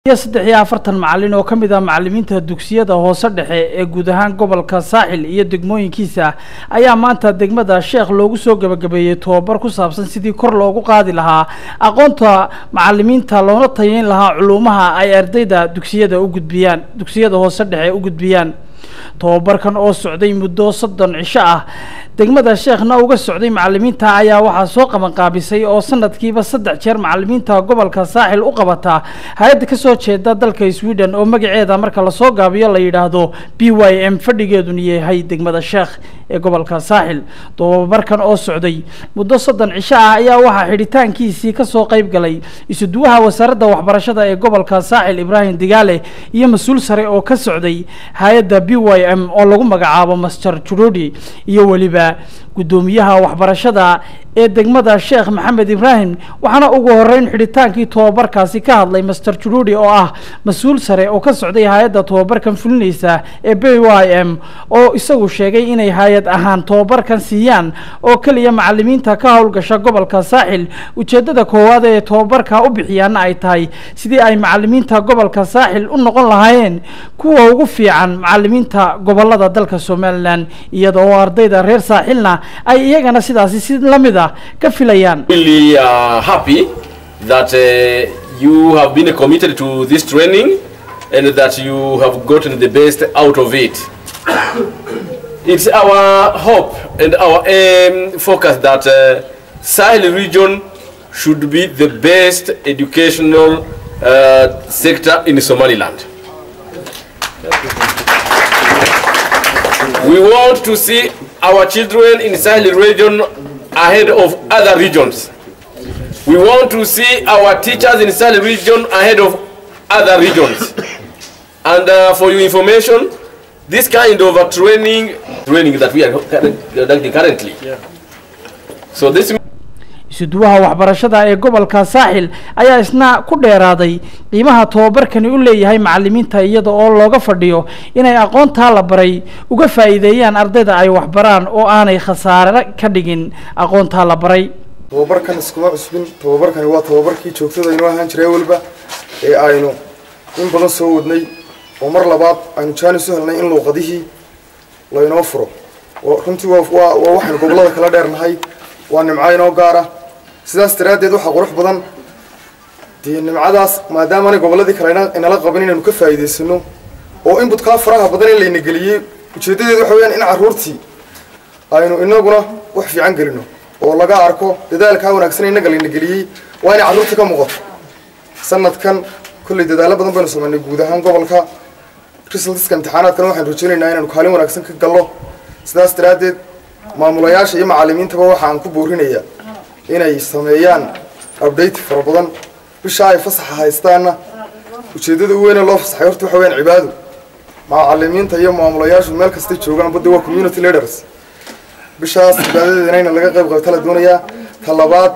iyo saddex iyo afartan macalin oo ka mid ah macalimiinta dugsiyada hoose dhexe ee guud ahaan gobolka saaxil iyo degmooyinkiisa ayaa maanta degmada sheekh loogu soo gebagabeeyey tobabar ku saabsan sidii kor loogu qaadi lahaa aqoonta macalimiinta loona tayeyn lahaa culuumaha ay ardayda dugsiyada u gudbiyaan dugsiyada hoose dhexe u gudbiyaan tobabarkan oo socday muddo soddon cisho ah degmada sheekhna uga socday macalimiinta ayaa waxaa soo qabanqaabisay oo sanadkiiba saddex jeer macalimiinta gobolka saaxil u qabata hay-adda kasoo jeeda dalka sweden oo magaceeda marka lasoo gaabiyo la yidhaahdo b y m fadhigeeduna yahay degmada sheekh ee gobolka saaxil tobabarkan oo socday muddo soddon cisho ah ayaa waxaa xidhitaankiisii kasoo qeyb galay isuduwaha wasaaradda waxbarashada ee gobolka saaxil ibraahim digaale iyo mas-uul sare oo ka socday hay-adda b y m oo lagu magacaabo master jurudi iyo weliba guddoomiyaha waxbarashada ee degmada sheekh maxamed ibraahim waxaana ugu horeyn xidhitaankii tobabarkaasi ka hadlay master jurudi oo ah mas-uul sare oo ka socday hay-adda tobabarkan fulinaysa ee b y m oo isagu sheegay inay hay-ad ahaan tobabarkan siiyaan oo keliya macalimiinta ka howlgasha gobolka saaxil ujeedada koowaad ee tobabarka u bixiyaana ay tahay sidii ay macalimiinta gobolka saaxil u noqon lahaayeen kuwa ugu fiican macalimiinta gobolada dalka somalilan iyada oo ardayda reer saaxilna ay iyagana sidaasi si lamid ah ka filayaan really uh, happy that uh, you have been committed to this training and that you have gotten the best out of it. it's our hope and our aim focus that uh, Sahel region should be the best educational uh, sector in Somaliland. We want to see our children in Sahel region ahead of other regions. We want to see our teachers in Sahel region ahead of other regions. And uh, for your information, this kind of a training, training that we are conducting currently. So this isuduwaha waxbarashada ee gobolka saaxil ayaa isna ku dheeraaday qiimaha tobabarkani u leeyahay macalimiinta iyada oo looga fadhiyo inay aqoontaa la baray uga faa'iideeyaan ardayda ay waxbaraan oo aanay khasaare ka dhigin aqoontaa la baray tobabarkan iskuma cusbin tobabarkani waa tobabarkii joogtada inoo ahaan jiray weliba ee aynu in badan soo wadnay oo mar labaad aynu jaanis u helnay in luuqadihii laynoo furo runtii waa waxaynu gobollada kala dheernahay waa nimco inoo gaara sidaas daraaddeed waxaa qurux badan dee nimcadaas maadaamaanay gobolladii kale inala qabin inaynu ka faa'iidaysano oo inbutkaa faraha badan in layna geliyey ujeeddadeedu waxa weyaan in carruurtii aynu inaguna wax fiican gelino oo laga arko dadaalkaa wanaagsan innaga layna geliyey waa inay carruurtii ka muuqato sanadkan kolley dadaallo badan baynu samaynay guud ahaan gobolka resultiska imtixaanaadkana waxaynu rajaynaynaa inaynu kaalin wanaagsan ka galno sidaas daraaddeed maamulayaasha iyo macalimiintaba waxa aan ku boorinayaa inay sameeyaan update fara badan bisha ay fasaxa haystaanna ujeeddada u weyne loo fasaxay horta waxa weyaan cibaado macalimiinta iyo maamulayaashu meel kastay joogaan badda waa community leaders bishaas cibaadadeedana in laga qayb qabta la doonayaa ta labaad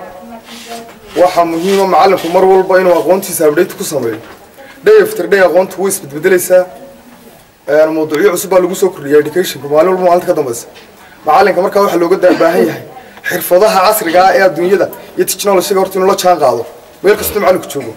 waxaa muhiima macalinku mar walba inuu aqoontiisa update ku sameeyo day after day aqoontu way isbedbedelaysaa mawduucyo cusub baa lagu soo kordhiya educationka maalin walba maalinta ka dambaysa macalinka markaa waxaa looga baahan yahay xirfadaha casriga ah ee adduunyada iyo technologyga horta inuu la jaan qaado meel kastoo macalinku joogo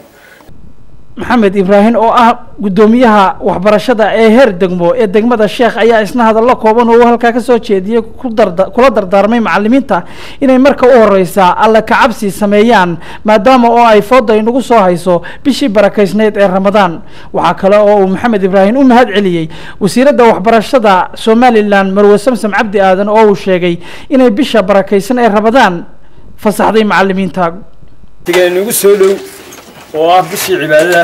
maxamed ibraahim oo ah guddoomiyaha waxbarashada ee heer degmo ee degmada sheekh ayaa isna hadallo kooban oo halkaa kasoo jeediyey kula dardaarmay macalimiinta inay marka u horeysa alla kacabsi sameeyaan maadaama oo ay fooda inagu soo hayso bishii barakaysneyd ee ramadaan waxaa kale oo uu maxamed ibraahim u mahad celiyey wasiiradda waxbarashada somalilan marwe samsam cabdi aadan oo uu sheegay inay bisha barakaysan ee ramadaan fasaxday macalimiinta nagu soo dhow oo ah bishii cibaadada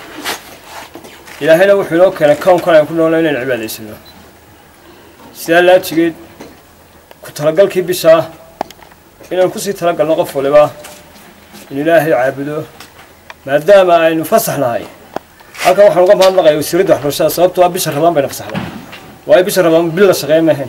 ilaahayna wuxuu inoo keenay kownkan aan ku noolna inaynu cibaadaysano sidaa laajigeed ku talagalkii bishaa inaynu kusii talagalno qof waliba in ilaahay caabudo maadaama aynu fasax nahay halkan waxaan uga mahadnaqaya wasiiradda waxbarashada sababtoo ah bisha rabaan bayna fasaxday waayo bisha rabaan bil la shaqeyn maahayn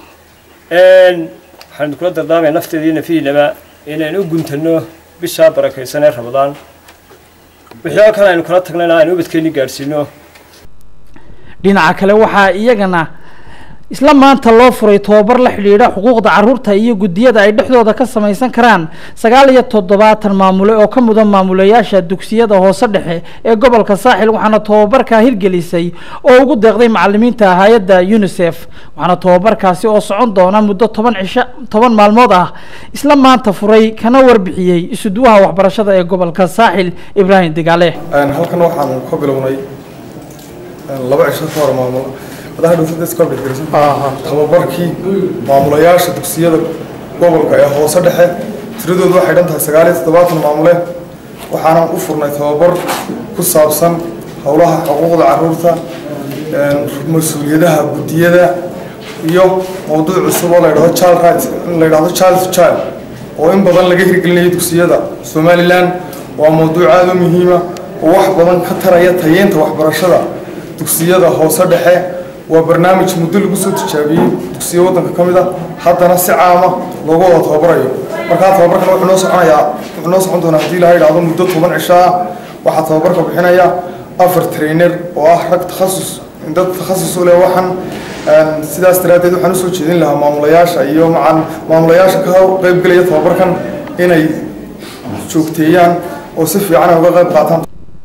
waxaan kula dardaarmaya nafteeda iyo nafihiinaba inaynu u guntano bishaa barakaysan ee ramadaan wixii oo kale aynu kala tagnayna aynu ubadkeeni gaadhsiino dhinaca kale waxaa iyagana isla maanta loo furay tobabar la xidhiidha xuquuqda caruurta iyo guddiyada ay dhexdooda ka samaysan karaan sagaal iyo toddobaatan maamule oo ka mudan maamulayaasha dugsiyada hoose dhexe ee gobolka saaxil waxaana tobabarkaa hirgelisay oo ugu deeqday macalimiinta hay-adda unisef waxaana tobabarkaasi oo socon doona muddo toban cisho toban maalmood ah isla maanta furay kana warbixiyey isuduwaha waxbarashada ee gobolka saaxil ibraahim digaale halkan waxaan ka bilownay laba cisho ka hor maamul madaxa dhowtada iska dhigirsan tababarkii maamulayaasha dugsiyada gobolka ee hoose dhexe tiradoodu waxay dhan tahay sagaal iyo toddobaatan maamule waxaanan u furnay tababar ku saabsan howlaha xuquuqda caruurta mas-uuliyadaha guddiyada iyo mowduuc cusub oo la yidhahdo child rights la yidhahdo child to child oo in badan laga hirgelinayo dugsiyada somaliland waa mowduuc aada u muhiima oo wax badan ka taraya tayeynta waxbarashada dugsiyada hoose dhexe waa barnaamij muddo lagu soo tijaabiyey dugsiyo waddanka ka mid a haddana si caama loogu wada tababarayo markaa tababarkan wuxuu noo soconayaa wuxuu noo socon doonaa haddii ilaha yidhahdo muddo toban cisho ah waxaa tababarka bixinaya afar trainer oo ah rag takhasus dad takhasus u leh waxaan sidaas daraaddeed waxaan usoo jeedin lahaa maamulayaasha iyo macan maamulayaasha ka qaybgelaya tababarkan inay joogteeyaan oo si fiican ay uga qayb qaataan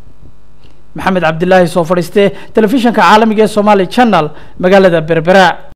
maxamed cabdilaahi soo fadhiiste telefishinka caalamiga ee somaali channel magaalada berbera